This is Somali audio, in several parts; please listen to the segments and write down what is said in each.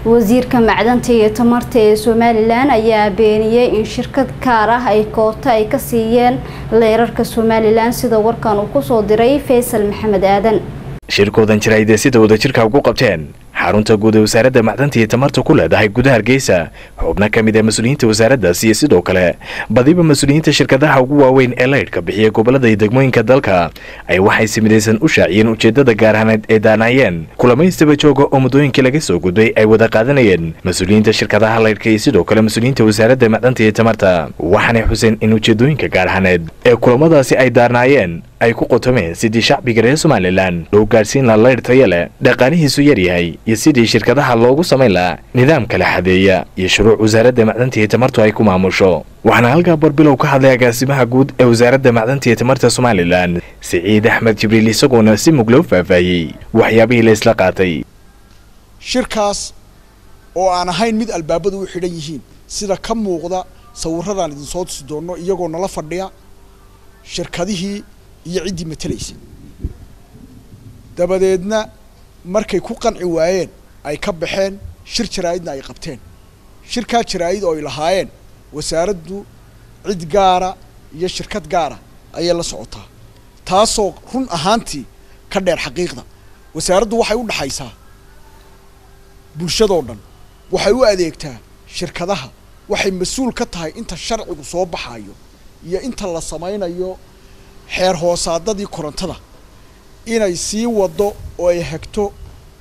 wasiirka macdanta iyo tamarta ee somalilan ayaa beeniyey in shirkad gaar ah ay koota ay ka siiyeen leerarka somalilan sida warkan uu kusoo diray faysal maxamed aadan shirkoodan jiraayde sida wadajirka ugu qabteen xarunta guud ee wasaaradda macdanta iyo tamarta ku leedahay gudaha hargeysa xubno ka mid ah mas-uuliyiinta wasaaraddaas iyo sidoo kale badiba mas-uuliyiinta shirkadaha ugu waaweyn ee laydhka bixiya gobolada iyo degmooyinka dalka ay waxay si midaysan u shaaciyeen ujeedada gaarhaneed ee daanaayeen kulamaystaba jooga oo muddooyinkii laga soo gudbay ay wada qaadanayeen mas-uuliyiinta shirkadaha laydhka iyo sidoo kale mas-uuliyiinta wasaaradda macdanta iyo tamarta waxaanay xuseen in ujeedooyinka gaarhaneed ee kulamadaasi ay daarnaayeen ay ku qotomeen sidii shacbiga reer somalilan loo gaadhsiin laha laydh taya leh dhaqaalihiisu yaryahay iyo sidii shirkadaha loogu samayn lahaa nidaam kala xadeeya iyo shuruuc wasaaradda macdanta iyo tamartu ay ku maamusho waxaana halkaa barbilow ka hadlay agaasimaha guud ee wasaaradda macdanta iyo tamarta somalilan siciid axmed jibriil isagoona si mug loo faahfaahiyey waxyaabihii la isla qaatay shirkaas oo aan ahayn mid albaabadu u xidhan yihiin sida ka muuqda sawirradaan idinsoo tusi doonno iyagoo nala fadhiya shirkadihii iyo ciddii matalaysa dabadeedna markay ku qanci waayeen ay ka baxeen shir jaraa'idna ay qabteen shirkaa jaraa'id oo ay lahaayeen wasaaraddu cid gaara iyo shirkad gaara ayay la socotaa taasoo run ahaantii ka dheer xaqiiqda wasaaraddu waxay u dhaxaysaa bulshadoo dhan waxay u adeegtaa shirkadaha waxay mas-uul ka tahay inta sharcigu soo baxayo iyo inta la samaynayo xeer hoosaadadii korontada inay sii waddo oo ay hagto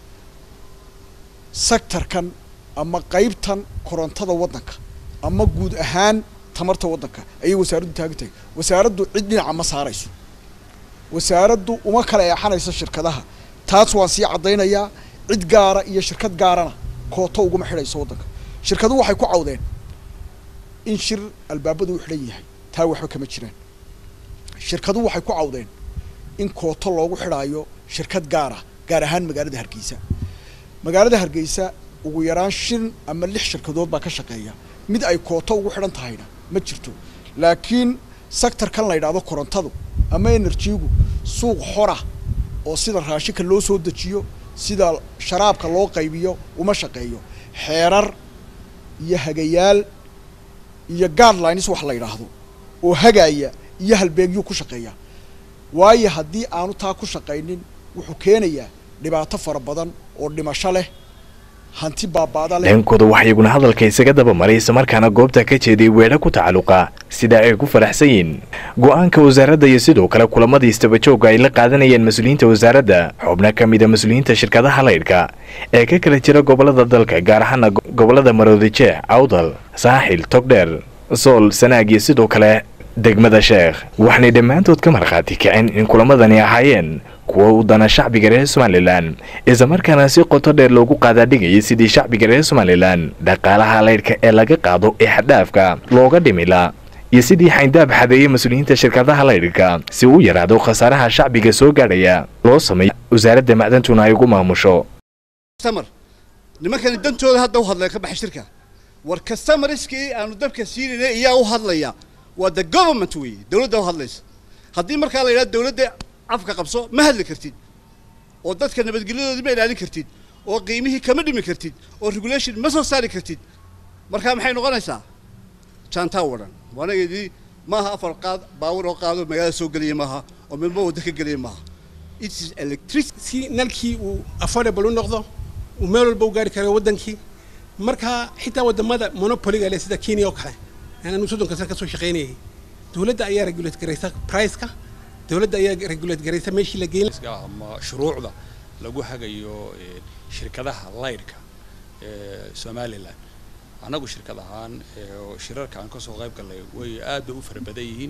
sectorkan ama qeybtan korontada waddanka ama guud ahaan tamarta waddanka ayay wasaaraddu taagan tahay wasaaraddu cid dhinaca ma saarayso wasaaraddu uma kala eexanayso shirkadaha taas waan sii caddaynayaa cid gaara iyo shirkad gaarana kooto uguma xidhayso waddanka shirkaduhu waxay ku cawdeen in shir albaabadu u xidhan yahay taa waxba kama jiraan shirkaduhu waxay ku cawdeen in kooto loogu xidhaayo shirkad gaara gaar ahaan magaalada hargeysa magaalada hargeysa ugu yaraan shan ama lix shirkadood baa ka shaqeeya mid ay kooto ugu xidhan tahayna ma jirto laakiin sectorkan la yidhaahdo korontadu ama enerjigu suuq xora oo sida raashinka loo soo dejiyo sida sharaabka loo qaybiyo uma shaqeeyo xeerar iyo hagayaal iyo guidelines wax la yidhaahdo oo hagaaya iyo halbeegyuu ku shaqeeyaa waayo haddii aanu taa ku shaqaynin wuxuu keenayaa dhibaato fara badan oo dhimasho leh hanti baabaada leh dhankooda waxaa iyaguna hadalka isaga daba maray islamarkaana goobta ka jeeday weedho ku tacalluqa sida ay ku faraxsan yihiin go-aanka wasaaradda iyo sidoo kale kulamadii istabajooga ay la qaadanayeen mas-uuliyiinta wasaaradda xubno ka mid a mas-uuliyiinta shirkadaha laydhka ee ka kala jira gobolada dalka gaar ahaana gobolada maroodijeex awdal saaxil togdheer sool sanaag iyo sidoo kale degmada sheekh waxaanay dhammaantood ka markhaati kaceen in kulamadani ahaayeen kuwa u dana shacbiga reer somalilan islamarkaana si qoto dheer loogu qaadaadhigayay sidii shacbiga reer somalilan dhaqaalaha laydhka ee laga qaado ee xadhaafka looga dhimila iyo sidii xayndaab xadeeyey mas-uuliyiinta shirkadaha laydhka si uu yaraado khasaaraha shacbiga soo gaadhaya loo sameeyo wasaaradda macdantuna ay ugu maamusho nimankani dantooda hadda u hadlaya ka baxay shirka war customerskii aanu dabka siinayna iyaa u hadlaya waa the government weeye dawladda u hadlaysa haddii markaa la yidhahdo dawladda afka qabso ma hadli kartid oo dadka nabadgelyadoodii ma ilaalin kartid oo qiimihii kama dhimi kartid oo regulation ma soo saari kartid markaa maxay noqonaysaa jaantaa wadhan waanageedii maaha afar qaad baawur oo qaado magaalada soo geliya maaha oo midba wadda ka geliya maaha it's electricity si nalkii uu affordable u noqdo uu meel walba u gaari karo waddankii markaa xitaa waddamada monopoliga leh sida kenya oo kale anu soddonka sane ka soo shaqaynayay dawladda ayaa regulate garaysa priceka dawladda ayaa regulate garaysa meeshii la geyn ama shuruucda lagu hagayo shirkadaha laydhka ee somalilan annagu shirkad ahaan shirarka aan kasoo qayb gallay way aad bay u fara badan yihiin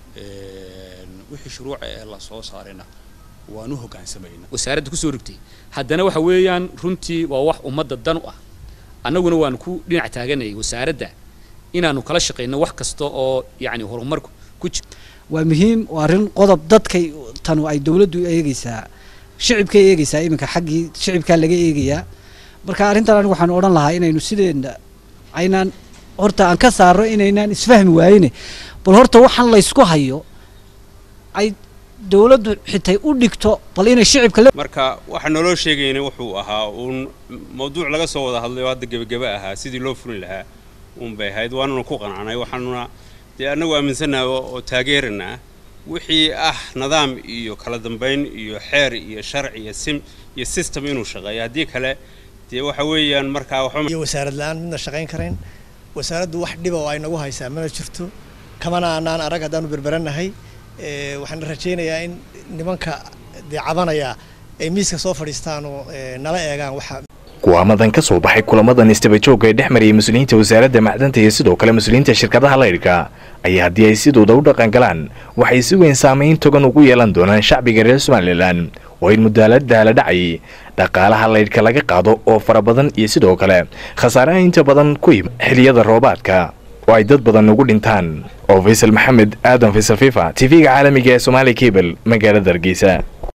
wixii shuruuca ee la soo saarayna waan u hoggaansamayna wasaaradda kusoo rogtay haddana waxa weeyaan runtii waa wax ummadda dan u ah annaguna waan ku dhinac taaganayay wasaaradda inaanu kala shaqayno wax kasta oo yacni horumarku ku jira waa muhiim waa arrin qodob dadkay tanu ay dawladdu eegaysaa shicibkay eegaysaa iminka xaggii shicibkaa laga eegayaa marka arrintan anigu waxaan odhan lahaa inaynu sideena aynaan horta aan ka saarno inaynaan isfahmi waayine bal horta waxaan laysku hayo ay dowladdu xitay u dhigto bal inay shicibka la marka waxa naloo sheegayna wuxuu ahaa uun mawduuc laga soo wada hadlay oo hadda gebageba ahaa sidii loo fulin lahaa uun bay ahayd waanuna ku qanacnay waxaanuna dee annagu aaminsannaha oo taageeranaa wixii ah nidaam iyo kala dambayn iyo xeer iyo sharci iyo sim iyo system inuu shaqeeyo haddii kale dee waxa weeyaan markaa waxba iyo wasaarad la-aan midna shaqayn karayn wasaaraddu wax dhiba oo ay nagu haysaa mana jirto kamana anaan arag haddaanu berberanahay waxaan rajaynayaa in nimanka dee cabanaya ay miiska soo fadhiistaan oo nala eegaan waxa kuwaamadan ka soo baxay kulamadan istabajooga ee dhex mariyay mas-uuliyiinta wasaaradda macdanta iyo sidoo kale mas-uuliyiinta shirkadaha laydhka ayaa haddii ay sidooda u dhaqan galaan waxay si weyn saamayn togan ugu yeelan doonaan shacbiga reer somalilan oo in mudaalada la dhacay dhaqaalaha laydhka laga qaado oo fara badan iyo sidoo kale khasaaraha inta badan ku yim xiliyada roobaadka oo ay dad badan ugu dhintaan oo faysal maxamed aadan faysal fifa tv-ga caalamiga ee somaali cable magaalada hargeysa